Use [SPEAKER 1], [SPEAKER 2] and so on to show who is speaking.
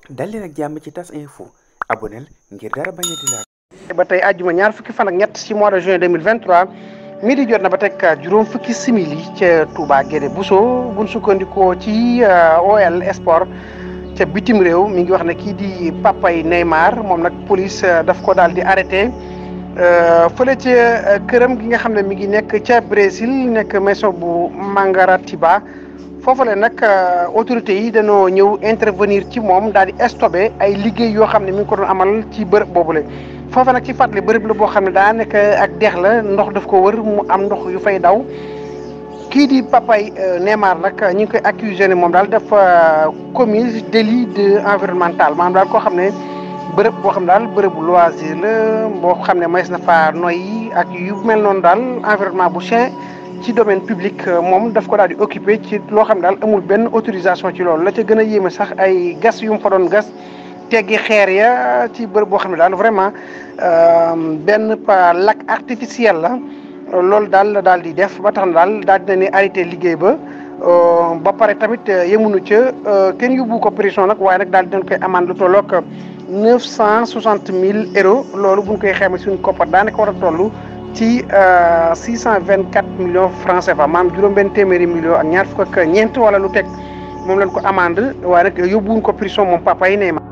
[SPEAKER 1] dal leen ak jàmm ci tas info aboneel ngir dara bañ a di laal
[SPEAKER 2] ba tey àjjuma ñaar fukki fan ak ñett ci mois de juin 2023 midi jot na ba teg juróom fukki simili ca Touba Guédé Bousso buñ sukkandikoo ci OL Sport ca bitim réew mi ngi wax ne kii di papay Neymar moom nag police daf ko daal di arrêté fële ca këram gi nga xam ne mi ngi nekk ca Brésil nekk maison bu Mangaratiba foofale nag autorités yi dañoo ñëw intervenir ci moom daal di stoppé ay liggéey yoo xam ne mi ngi ko doon amal ci bërëb boobule. foofa nag ci fàttali bërëb la boo xam ne daa nekk ak dex la ndox daf ko wër mu am ndox yu fay daw kii di papay Neymar nag ñu ngi koy accusé ne moom daal dafa commis délit de environnemental maanaam daal koo xam ne bërëb boo xam ne daal bërëbu loisir la boo xam ne mays na fa noyyi ak yu mel noonu daal environnement bu chien ci domaine public moom daf ko daal di occupé ci loo xam ne daal amul benn autorisation ci loolu la ca gën a yéeme sax ay gas yu mu fa doon gas teggi xeer ya ci bërëb boo xam ne daal vraiment benn lac artificiel la loolu daal la daal di def ba tax na daal daal dina ne arrêté liggéey ba ba pare tamit yemunu ca kenn yóbbu ko prison nag waaye nag daal dinañ koy amande lu tolloog neuf cent soixante mille euros loolu buñ koy xayma suñu koppar daanaka war a toll ci six cent vingt quatre millions francs CFA maanaam juróom-benn téeméeri millions ak ñaar fukk ak ñeent wala lu teg moom lañ ko amande waaye nag yóbbuwuñ ko prison moom papa yi Neymar